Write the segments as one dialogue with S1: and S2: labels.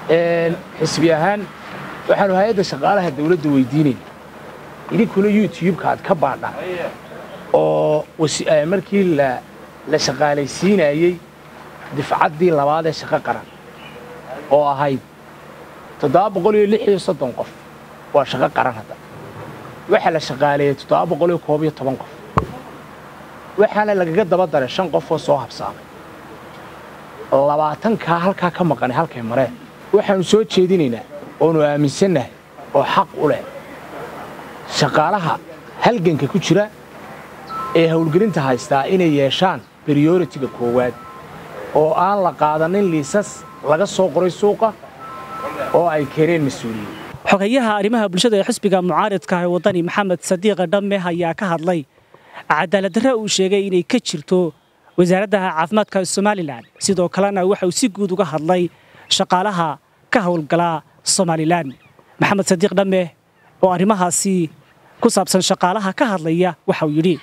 S1: xisbi ahaan waxaanu hay-adda shaqaalaha dawladda weydiinayna idinkuna youtube-ka aad ka baadhaan oo markii la shaqaalaysiinayey difcaddii labaad ee shaqo qaran oo ahayd toddoba boqol iyo lix iyo soddon qof waa shaqo qaran hadda waxaa la shaqaaleeyey toddoba boqol iyo koob iyo toban qof waxaana lagaga daba daray shan qof oo soo habsaamay labaatankaa halkaa ka maqanay halkay mareen waxaannu soo jeedinaynaa oonu aaminsannahay oo xaq u leh shaqaalaha halganka ku jira ee howlgelinta haystaa inay yeeshaan briyoritiga koowaad oo aan la qaadanin liisas laga soo qoray suuqa oo ay keeneen mas-uuliyiin
S2: xogeyaha arrimaha bulshada ee xisbiga mucaaridka ee waddani maxamed sadiiqa dhamme ayaa ka hadlay cadaaladdarre uu sheegay inay ka jirto wasaaradda caafimaadka somalilan sidoo kalena waxa uu si guud uga hadlay shaqaalaha ka howlgala somalilan maxamed sadiiq dhamme oo arrimahaasi ku saabsan shaqaalaha ka hadlaya waxa uu yidhi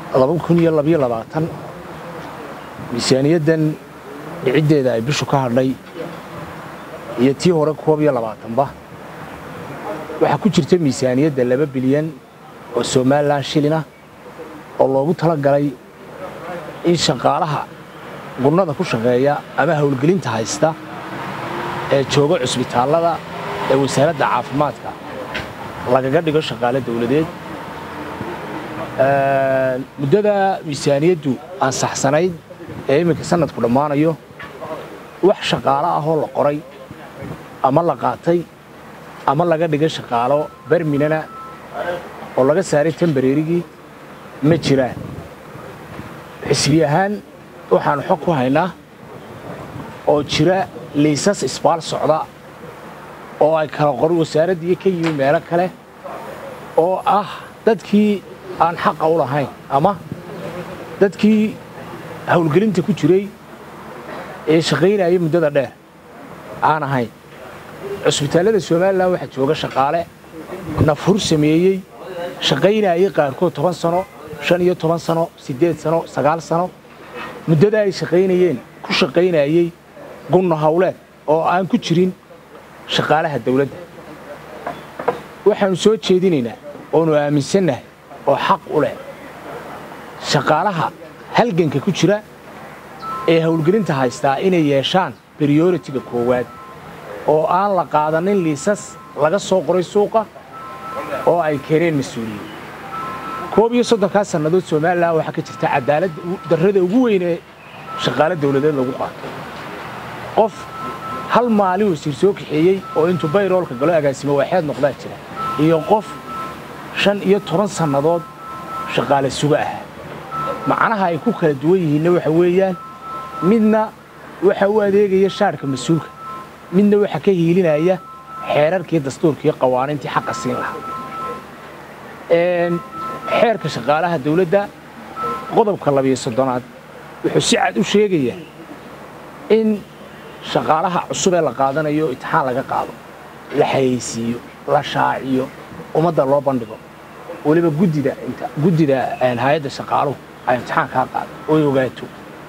S1: miisaaniyaddan dhiciddeeda ay bishu ka hadhay iyo tii hore koob iyo labaatanba waxaa ku jirta miisaaniyadda laba bilyan oo somalilan shilina oo loogu tala galay in shaqaalaha gunnada ku shaqeeya ama howlgelinta haysta ee jooga cusbitaallada ee wasaaradda caafimaadka lagaga dhigo shaqaale dawladeed muddada miisaaniyaddu ansaxsanayd ee iminka sanadku dhammaanayo wax shaqaalo ahoo la qoray ama la qaatay ama laga dhigay shaqaalo berminana oo laga saaray tambareerigii ma jiraan xisbi ahaan waxaannu xog ku haynaa oo jira liisas isbaal socda oo ay kala qoran wasaaraddii ka yimi meelo kale oo ah dadkii aan xaqa u lahayn ama dadkii howlgelinta ku jiray ee shaqaynayay muddada dheer aan ahayn cusbitaallada somalilan waxaa jooga shaqaale nafhur sameeyey shaqaynayay qaarkood toban sano shan iyo toban sano siddeed sano sagaal sano muddada ay shaqaynayeen ku shaqaynayey gunno hawleed oo aan ku jirin shaqaalaha dawladda waxaannu soo jeedinaynaa oonu aaminsannahay oo xaq u leh shaqaalaha halganka ku jira ee howlgelinta haystaa inay yeeshaan briyoritiga koowaad oo aan la qaadanin liisas laga soo qoray suuqa oo ay keeneen mas-uuliyiin koob iyo soddonkaa sannadood somalilan waxaa ka jirta cadaalad darrada ugu weyn ee shaqaale dawladeed lagu qaato qof hal maalin wasiir soo kaxeeyey oo intuu bayroolka galo agaasimo waaxeed noqdaa jira iyo qof shan iyo toban sannadood shaqaale suga ah macnaha ay ku kala duwan yihiinna waxa weeyaan midna waxa u adeegaya shaarhka mas-uulka midna waxa ka hiilinaya xeerarkii dastuurkii qawaaniintii xaqa siin lahaa xeerka shaqaalaha dawladda qodobka labiyo soddonaad wuxuu si cad u sheegayaa in shaqaalaha cusub ee la qaadanayo itixaan laga qaado la xayeysiiyo la shaaciyo ummadda loo bandhigo weliba guddida guddida hay-adda shaqaaluhu ay imtixaan kaa qaado oy ogaato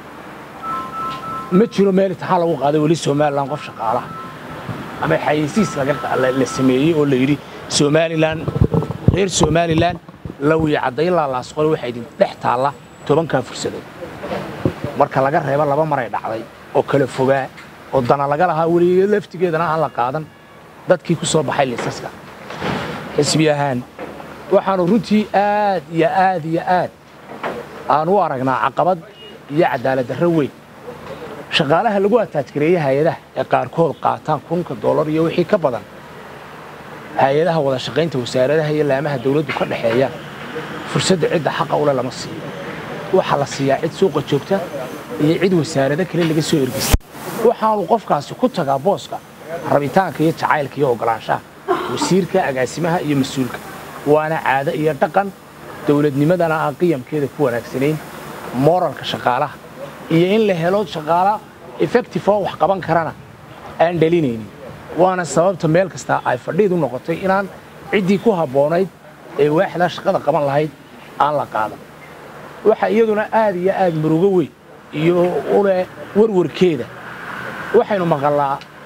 S1: ma jiro meel imtixaan lagu qaaday weli somalilan qof shaqaalaha ama xayeysiis la sameeyey oo la yidhi somalilan reer somalilan lawiya caddayn laalaasqole waxaa idin dhex taalla tobankaa fursadood marka laga reebo laba maray dhacday oo kala fogaa oo dana laga lahaa weligeed laftigeedana aan la qaadan dadkii ku soo baxay liisaska xisbi ahaan waxaannu runtii aad iyo aad iyo aad aan u aragnaa caqabad iyo cadaaladdarro weyn shaqaalaha lagu ataajgareeye hay-adaha ee qaarkood qaataan kunka dollar iyo wixii ka badan hay-adaha wada shaqaynta wasaaradaha iyo laamaha dawladdu ka dhexeeya fursadda cidda xaqa ule lama siiyo waxaa la siiyaa cid suuqa joogta iyo cid wasaarado kale laga soo ergista waxaanu qofkaasi ku tagaa booska rabitaanka iyo jacaylka iyo oggolaanshaha wasiirka agaasimaha iyo mas-uulka waana caado iyo dhaqan dawladnimadana aan qiyamkeeda ku wanaagsanayn moralka shaqaalaha iyo in la helo shaqaala effective oo wax qaban karana aan dhalinaynin waana sababta meel kasta ay fadhiid u noqotay inaan ciddii ku habboonayd ee waaxdaa shaqada qaban lahayd aan la qaadan waxa iyaduna aad iyo aad murugo weyn iyo uleh warwarkeeda waxaynu maqallaa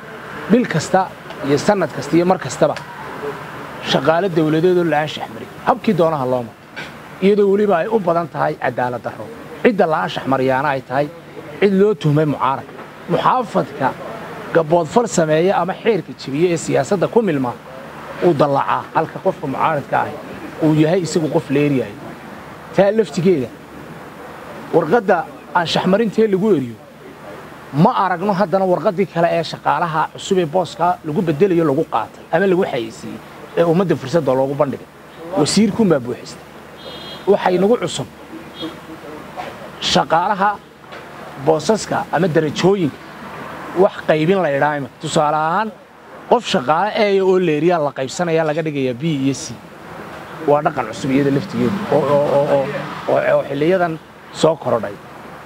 S1: bil kasta iyo sannad kasta iyo mar kastaba shaqaalo dawladeedoo la anshax marin habkii doonaha looma iyadoo weliba ay u badan tahay cadaalad darro cidda la anshax mariyaana ay tahay cid loo tuhmay mucaarad muxaafadka gaboodfal sameeya ama xeerka jebiye ee siyaasadda ku milma uu dallacaa halka qofka mucaaradka ahi uu yahay isagu qof leeryahay taa laftigeeda warqadda anshaxmarintee lagu eriyo ma aragno haddana warqaddii kale ee shaqaalaha cusub ee booskaa lagu beddelayo lagu qaatay ama lagu xayeysiiyey ee ummadda fursadda loogu bandhigay wasiirkunbaa buuxistay waxay nagu cusub shaqaalaha boosaska ama darajooyinka wax qaybin la idhaa imika tusaale ahaan qof shaqaale eeya oo leeriyaa la qaybsanaya laga dhigayaa b iyo c waa dhaqan cusub iyada laftigeedu oo xilliyadan soo korodhay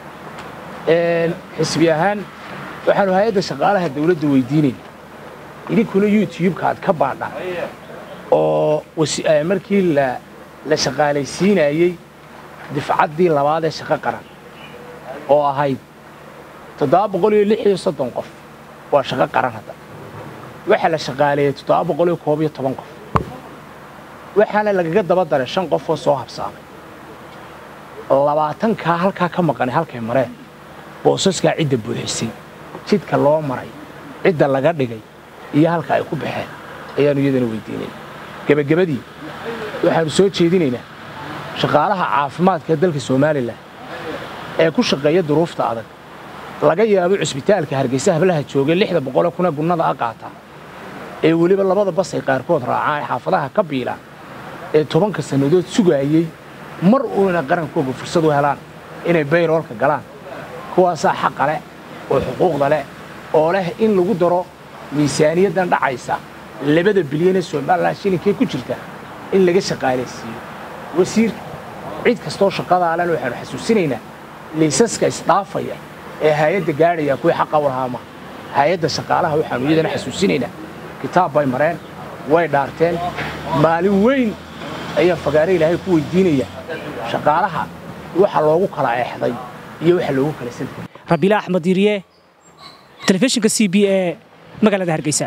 S1: xisbi ahaan waxaanu hay-adda shaqaalaha dawladda weydiinayna idinkuna youtube-ka aad ka baadhaan oo markii la shaqaalaysiinayey difcaddii labaad ee shaqo qaran oo ahayd toddoba boqol iyo lix iyo soddon qof waa shaqo qaran hadda waxaa la shaqaaleeyey toddoba boqol iyo koob iyo toban qof waxaana lagaga daba daray shan qof oo soo habsaamay labaatankaa halkaa ka maqanay halkay mareen boosaskaa cidda buuxisay jidka loo maray cidda laga dhigay iyo halka ay ku baxeen ayaannu iyadana weydiinayna gebagabadii waxaannu soo jeedinaynaa shaqaalaha caafimaadka dalka somalilan ee ku shaqeeya duruufta adag laga yaabo cusbitaalka hargeysa hablaha joogay lixda boqole kuna gunnada a qaataa ee weliba labada basay qaarkood raacaan ee xaafadaha ka biilaan ee tobanka sannadood sugaayey mar uuna qarankooga fursad u helaan inay bayroolka galaan kuwaasaa xaqa leh oo xuquuqda leh oo leh in lagu daro miisaaniyaddan dhacaysa labada bilyan ee somalilan shilinkee ku jirta in laga shaqaalaysiiyo wasiirka cid kastoo shaqadaa len waxaanu xasuusinaynaa liisaska isdhaafaya ee hay-adda gaadhaya kuwii xaqa u lahaa maha hay-adda shaqaalaha waxaanu iyadana xasuusinaynaa kitaab bay mareen way dhaarteen maalin weyn ayaa fagaare ilaahay ku weydiinaya shaqaalaha waxa loogu kala eexday iyo waxa loogu kala santay
S2: rabiila axmed yiriye telefishinka c b e magaalada hargeysa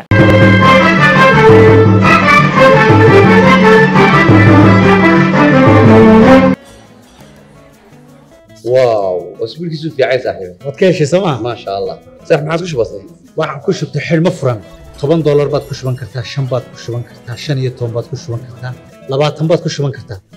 S3: واو اسبوعك في عايز صاحبي
S4: waad ka heshay sooma
S3: ما شاء الله صح ما عاد كش بسيط
S4: waxaan ku shubtay xidhmo furan toban doolar baad ku shuban kartaa shan baad ku shuban kartaa shan iyo toban baad ku shuban kartaa labaatan baad ku shuban kartaa